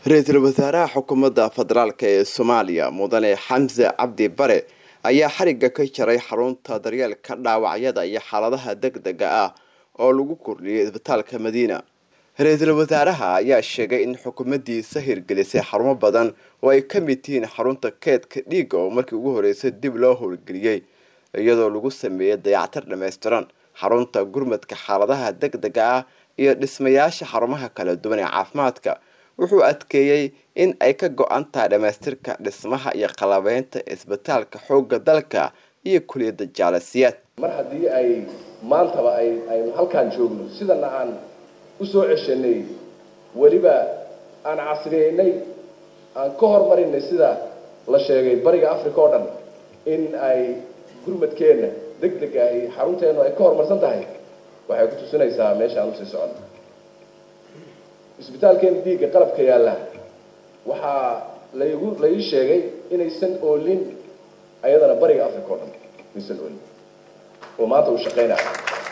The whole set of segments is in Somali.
ra-iisul wasaaraha xukuumadda federaalk ee soomaaliya mudane xamse cabdi bare ayaa xarigga ka jaray xarunta daryeelka dhaawacyada iyo xaaladaha deg dega ah oo lagu kordhiyay isbitaalka madiina ra-iisul wasaaraha ayaa sheegay in xukuumaddiisa hirgelisay xarumo badan oo ay ka mid yihiin xarunta keedka dhiigga oo markii ugu horreysay dib loo howlgeliyey iyadoo lagu sameeyey dayactir dhammaystiran xarunta gurmadka xaaladaha deg dega ah iyo dhismayaasha xarumaha kala duwan ee caafimaadka wuxuu adkeeyey in ay ka go-an tahay dhammaystirka dhismaha iyo qalabeynta isbitaalka xoogga dalka iyo kuliyadda jaalasiyaad mar haddii ay maantaba ay aynu halkaan joogno sidana aan usoo ceshanay weliba aan casriyeynay aan ka hormarinay sida la sheegay bariga africa oo dhan in ay gurmadkeenna deg dega ay xarunteenu ay ka horumarsan tahay waxay ku tusinaysaa meesha aan usii socono isbitaalkeena dhiigga qalabka yaalla waxaa laygu la ii sheegay inaysan oolin ayadana bariga africa oo dhan aysan oolin oo maanta uu shaqaynaya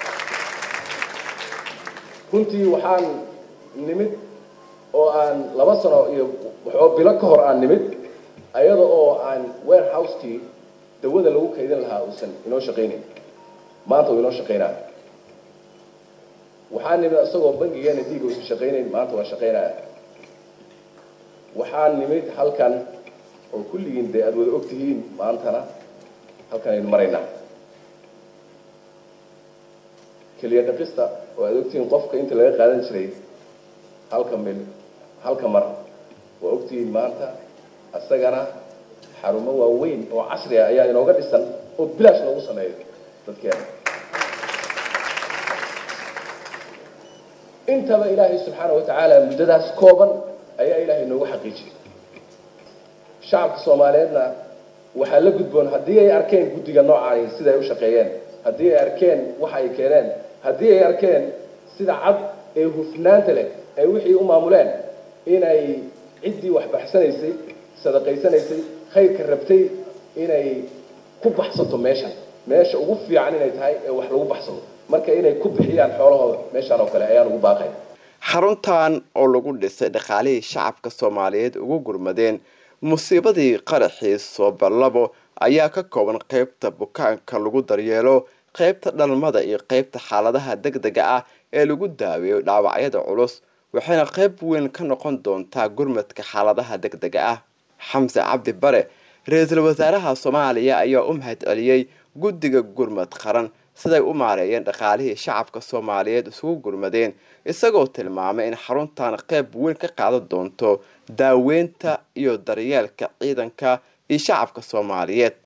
runtii waxaan nimid oo aan laba sano iyo waxoo bilo ka hor aan nimid ayada oo aan warehouse-kii dawada lagu kaydin lahaa uusan inoo shaqaynayn maanta uu inoo shaqaynaya waxaan nimid isagoo bangigeena dhiiga uusan shaqaynayn maanta waa shaqaynaya waxaan nimid halkan oo kulligiin dee aada wada og tihiin maantana halkan aynu maraynaa keliya dhaqista oo aada ogtihiin qofka inta laga qaadan jiray halka mil halka mar waa ogtihiin maanta isagana xarumo waaweyn oo casri ah ayaa inooga dhisan oo bilaash loogu sameeyo dadkeena intaba ilaahay subxaana watacaala muddadaas kooban ayaa ilaahay noogu xaqiijiyay shacabka soomaaliyeedna waxaa la gudboon haddii ay arkeen guddiga noocaani sida ay u shaqeeyeen haddii ay arkeen waxa ay keeneen haddii ay arkeen sida cad ee hufnaanta leh ay wixii u maamuleen inay ciddii wax baxsanaysay sadaqaysanaysay khayrka rabtay inay ku baxsato meeshan meesha ugu fiican inay tahay ee wax lagu baxsado marka inay ku bixiyaan xoolahooda meeshaan oo kale ayaan ugu baaqay xaruntan oo lagu dhisay dhaqaalihii shacabka soomaaliyeed ugu gurmadeen musiibadii qaraxii sooballabo ayaa ka kooban qeybta bukaanka lagu daryeelo qeybta dhalmada iyo qeybta xaaladaha deg dega ah ee lagu daaweeyo dhaawacyada culus waxayna qeyb weyn ka noqon doontaa gurmadka xaaladaha deg dega ah xamse cabdi bare ra-iisul wasaaraha soomaaliya ayaa u mahad celiyey guddiga gurmad qaran siday u maareeyeen dhaqaalihii shacabka soomaaliyeed isugu gurmadeen isagoo tilmaamay in xaruntan qeyb weyn ka qaadan doonto daaweynta iyo daryeelka ciidanka iyo shacabka soomaaliyeed